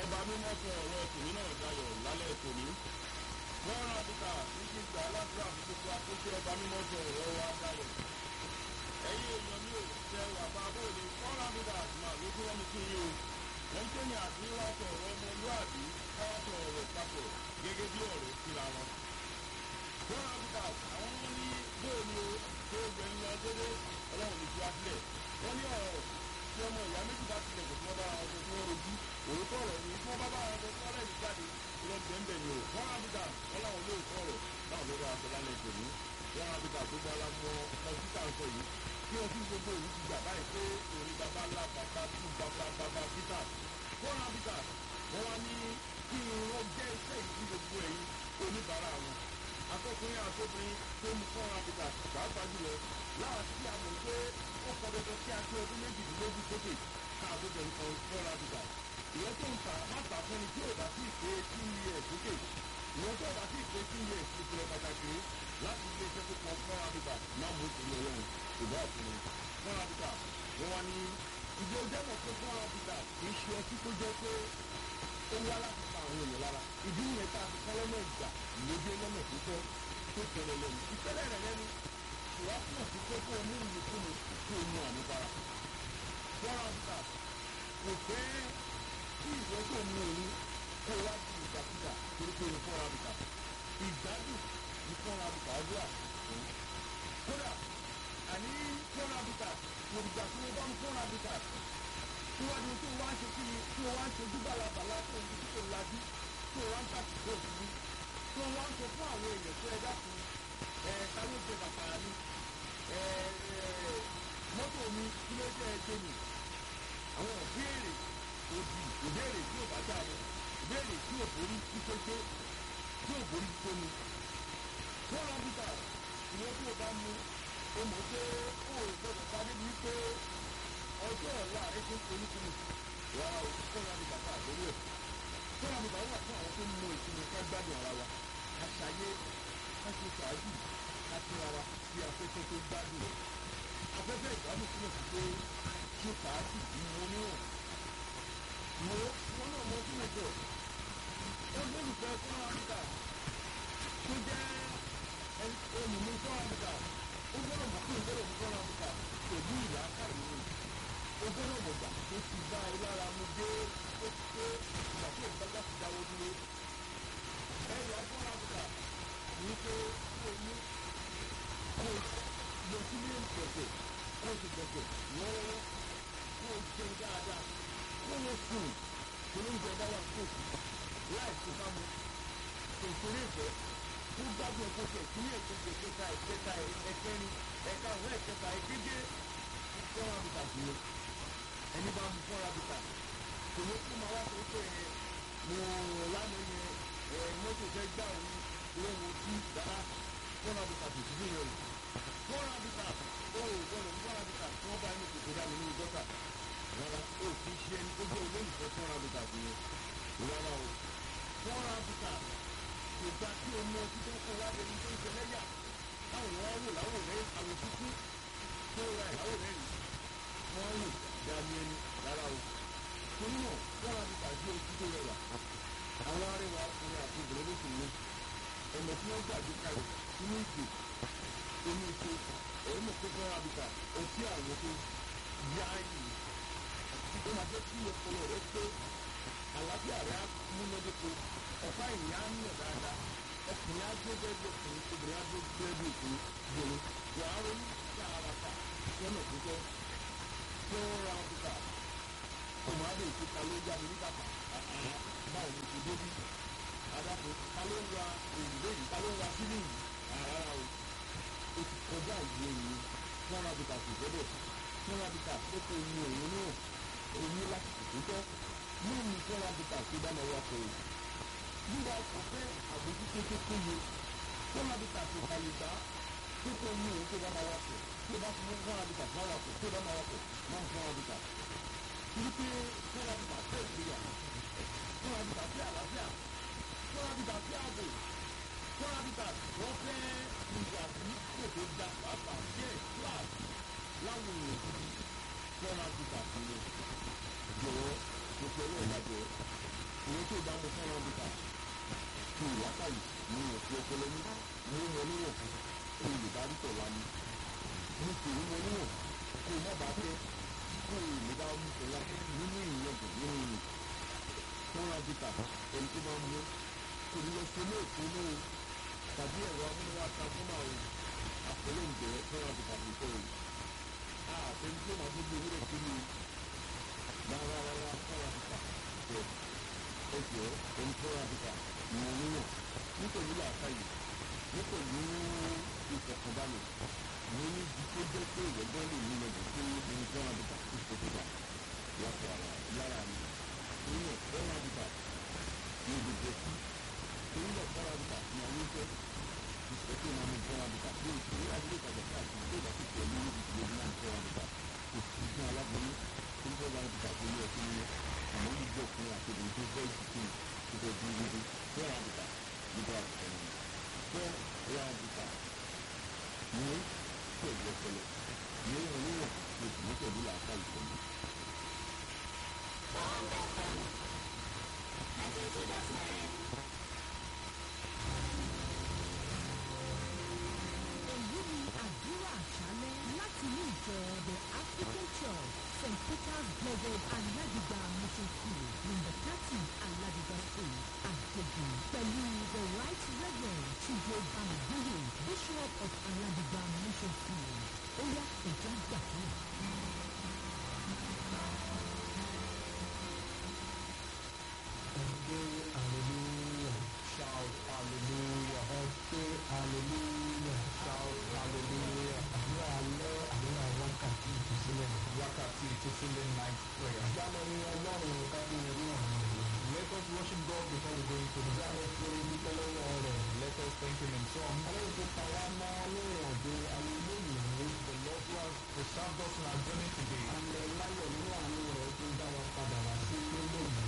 ọba mímọ́ fún ọ̀rọ̀ tòní náà dayọ̀ lálẹ́ tòní. wọ́n rán àdúgbà níbi ìgbà aládùúrà fún gbogbo akókó ọba mímọ́ fún ọ̀rọ̀ wa dayọ̀. ẹ̀yin èèyàn mi ò tẹ wà bá bóde wọ́n rán àdúgbà máa ló fún ọmọ kiri o. wọ́n tẹ́ ní àdúrà sọ̀rọ̀ ọmọlúàbí káwá sọ̀rọ̀ papọ̀ gẹ́gẹ́ bí ọ̀rọ̀ síra wọn. wọ́n rán àdúgbà àwọn wọn ní bóòlù tó gbẹ̀ ń lọ dédé ọlọ́run ní tiwa sílẹ̀. wọ́n ní ọ̀rọ̀ tí ọmọ ìyá méjì bá tilẹ̀ kò tí wọ́n bá wọn sọ fún ojú òótọ́ ọ̀rọ̀ ni tí wọ́n bá bá wọn sọ fún ọ̀rẹ́ ìjáde lọ bẹ̀ẹ̀bẹ̀ ni o wọ́n á bìtà wọ́n láwọn olóòótọ́ ọ̀rọ̀ báwọn ló bá aṣọ lálẹ́ tòní wọ́n á bìtà gbogbo ara mọ ọtí tà ń sọ yìí kí ọtí gbogbo òní ti gbà báyìí pé òní bàbá ńlá bàbá tú bàbá bàbá bìtà wọ́n á bìtà wọ́n wá ní kí wọ́n jẹ́ iṣẹ́ yìí gbogbo ẹ̀yìn oníbàárà wọn akọkùnrin àtọkùnrin tó mú fún abìtà pàápàá jùlọ láti tí a mọ̀ pé ó kọ dandan kí a tó ọdún méjìdínlógún sókè káàbọ̀ bẹ̀rù kan fún abìtà ìwọ́n tó ń ta má ta fún ni tí ò bá sí ìpè tí ń yẹ sókè ìwọ́n tó bá sí ìpè tí ń yẹ ìpìlẹ̀ pàtàkì láti ilé iṣẹ́ tó kàn fún abìtà má mú ìpínlẹ̀ ọlọ́run ìbá ọ̀fun fún abìtà wọ́n wá ní ìjọ jẹ́mọ̀ pé fún abìtà kì í ṣe ọtí tó jẹ́ pé ó wá láti pa àwọn èèyàn lára ìdí ìyẹn tá a fi kọ́ lọ́nà ìgbà lójú lọ́nà tó tọ́ tó tẹ̀lé lẹ́nu ìtẹ́lẹ̀ rẹ̀ lẹ́nu ìwà túmọ̀ sí pé kó o mú ìlú fún mi kó o mú àmupara. wọ́n á ta kò fẹ́ kí ìwé tó mú òun kó o wá di ìgbàkúgbà torí pé o fọ́ra bìtà ìgbádùn ní fọ́ra bìtà ọdún à. kódà àní fọ́ra bìtà kò dìgbà tí wọ́n bá ń fọ́ra bìtà síwájú tó wá ń ṣe kí ni tí wọ́n wá ń ṣe dúgbàlàbàlà tó ń dúdú tó ń lajú tó wá ń tàkùkọ òfurufú tó wá ń sọ fún àwọn èèyàn tó ẹ dákun ẹ ta ló jẹ bàtà mi ẹ mọ́tò mi kí ló jẹ́ ẹjẹ́ mi àwọn ìbéèrè òdì ìbéèrè tí ò bá dà mọ́ ìbéèrè tí ò borí tí pété tí ò borí tó mi tó rán bíbà ìwọ́n tí ò bá mu ó mọ̀ pé ó gbọ́dọ̀ sáré bíi pé ọjọ́ ọ̀la rẹ tó ń polúkúlù wà ó kọ́ra ní bàbá àgbẹ̀wò ẹ̀ kọ́ra ní bàbá wà fún àwọn tó ń mú ìsinmi ká gbádùn ara wa àṣàyè káṣí ṣáájú káṣí ara bí afẹ́fẹ́ tó gbádùn rẹ̀ afẹ́fẹ́ ìgbádùn túmọ̀ sí pé ṣé ṣáájú ìwọ níwọ̀n mo wọn náà mọ sínú jọ olólùfẹ́ fún àríkà tó jẹ́ olùmú fún àríkà ó gbọ́dọ̀ mọ̀ pé ìgbọ́dọ̀ mú fún àríkà pẹ̀lú ìyá káyọ̀ ogójì ọ̀gbọ̀gbà tó ti bá ẹ lára mu dé ó ti pé ìgbà tí ìgbàgbà ti dáwọ́ dúró. ẹ̀yà fún àbùkà ní pé kó o mú kó o lọ sílé ìgbọ̀nsẹ̀ kó o ti gbọ̀nsẹ̀ lọ́wọ́ kó o jẹun dáadáa kó o sùn kó o jẹ bá wà kó o sùn láì tó bá mu kò sórí ìfẹ́ kó gbádùn ẹ̀kọ́ tẹ̀ sí ẹ̀kẹ́kẹ́ ẹ̀kẹta ẹ̀kẹta ẹ̀kẹrin ẹ̀ka àwọn ẹ̀kẹta ẹ̀kẹjẹ fún àbùkà sí i ẹni bá mu fọ́ra bìtà kò ní kó máa wá sọ pé ẹ mo lánàá yẹn ẹ mọ́tò fẹ́ gbà òun ìwọ́n wo sí dára fọ́ra bìtà tó ti dúró rẹ̀ fọ́ra bìtà ó gbọ́dọ̀ fọ́ra bìtà tí wọ́n bá inú kòkó dání nínú gọ́tà rárá ó kì í ṣe ẹni tó jẹ́ olólùfẹ́ fọ́ra bìtà sí yẹn rárá o fọ́ra bìtà kò gba kí o mú ọtí tó ń kó wájú ẹni tó ń ṣe lẹ́yà táwọn wọn wò láwò rẹ àwọn títí tó ra ìyàwó rẹ rí wọn wò dání ẹni rárá o torí náà wọn á ti tàbí ojú tó rẹwà àwọn arẹwà ọkùnrin àti obìnrin ló sì ní ọ̀nà tí wọ́n gbàgbé kalẹ̀ sínú ìpè omi ìpè ẹ̀rọ mọ̀ pé fún abìkà ọtí àwọn tó yá yìí ó máa jẹ́ kí ọpọlọ rẹ pé àlàáfíà rẹ á múnádóko ọ̀pá ìyá ń nà dáadáa ọkùnrin á dé bẹ́ẹ̀ bí ọkùnrin obìnrin á dé bẹ́ẹ̀ bí ọkùnrin gbòòrò wàá ronú sáárata lọ́nà tó tọ́ tó ra ọ̀tútà ọmọ adé ìfúta ló yá mi nígbà kan báwo ni kò débi adàpọ̀ ta ló ń wa òrùlé yìí ta ló ń wa sílẹ̀ yìí rárá o o ti kọjá ìwé yìí fún rabita kò gbọdọ̀ fún rabita tó kọ omi òun náà omi láti tètè tọ́ mú mi fún rabita tó bá máa wá kọ o nígbà ọkọ̀ fẹ́ àbójútó tó péye fún rabita tó kàlè gbà tó kọ omi òun tó bá máa wá kọ tó bá fún fún rabita fún awakọ̀ tó bá máa wakọ̀ máa fún rabita wípé fún rabita fẹ́ ìgbéyà fún rabita fẹ́ àlàáfíà fún rabita fẹ́ ààbò fún rabita wọ́n fẹ́ ìwà tí kò tó da pàápàá díẹ̀ flat láwọn èèyàn gidi fún rabita fún mi jọ̀wọ́ mo fẹ́ lọ́ọ́ ìdájọ́ tó bá mo fẹ́ràn bíkà fi ìwákàyè ní òfin ọpọlọ ní ní wọn níwọ̀n kó o lè bá rí tọ̀la ni mo sì ní wọn níwọ̀n kó o má bàa fẹ́ kó o lè bá mú tọ̀la nínú ìyẹ̀bù nínú ìyẹn fúnra bíkà ẹni tó bá mú kò ní lọ sí ilé ìpínlẹ̀ o tàbí ẹ̀rọ amúnáwá transformer o àpẹẹrẹ ìbẹ̀rẹ̀ fúnra bíkà tó tẹ̀ o àtẹni tó máa gbogbo ewúrẹ́ kí ni rárá rárá fúnra bíkà tẹ̀ ẹjọ́ ẹni fúnra bíkà ìwọ̀n níwọ̀n nítorí làákàyè nítorí ìfọ̀kànbalẹ̀ ní ibi tó jẹ́ pé ìwọ̀gbọ́n lè ní lọ́dún tó ní fúnra bíkà tó ṣe tó gbà yàtọ̀ lára mi nínú fúnra bíkà ní gbogbo ẹtí torí lọ fúnra bíkà ní ayé fẹ́ ìṣètò máa mú fúnra bíkà ní ìṣòro adúlé ìtajà káàkiri tó bá ti tẹ̀lé ní ìdílé náà fúnra bíkà kò sí fún aláboyún tó ń fúnra bíkà tó ní ọtí nínú àmọ́ gbogbo ọkùnrin àti obìnrin tó fẹ́ ìsìnkú tó fẹ́ bí wíwí fúnra bíkà nígbà àtúntò ní fúnra bíkà ní pẹ̀lú ọpọlọ ní oníwọ̀n tó sì ní pẹ̀lú làákà ìtọ́jú. èyí ni àdúrà àṣálẹ́ láti ní ìjọ the african church st peter's blessed aládìgbà mission school number thirty aládìgbà street àjèjì pẹ̀lú the right reverend chijo bamagbóyè bishop of aládìgbà mission school ó yá ìjà gbàgbọ́. Say hallelujah. Shout hallelujah. Say hallelujah. Shout hallelujah. Àdúrà alẹ́ àdúrà wákàtí ìtúsílẹ̀. Wákàtí ìtúsílẹ̀ night prayer. Ìjánu ní ọlọ́run kábí orí ọ̀run rẹ̀. Let us worship God before we go into the Ìjánu fún dúpẹ́ lọ́wọ́ rẹ̀. Let us thank him in song. Ọlọ́run tó pa wá mọ́ ní ìrìnàjò ayé lónìí. The Lord who has preserved us in our journey today. Àmì láyọ̀ nínú àánú rẹ̀ tó dá wa padà wá sí ilé lónìí.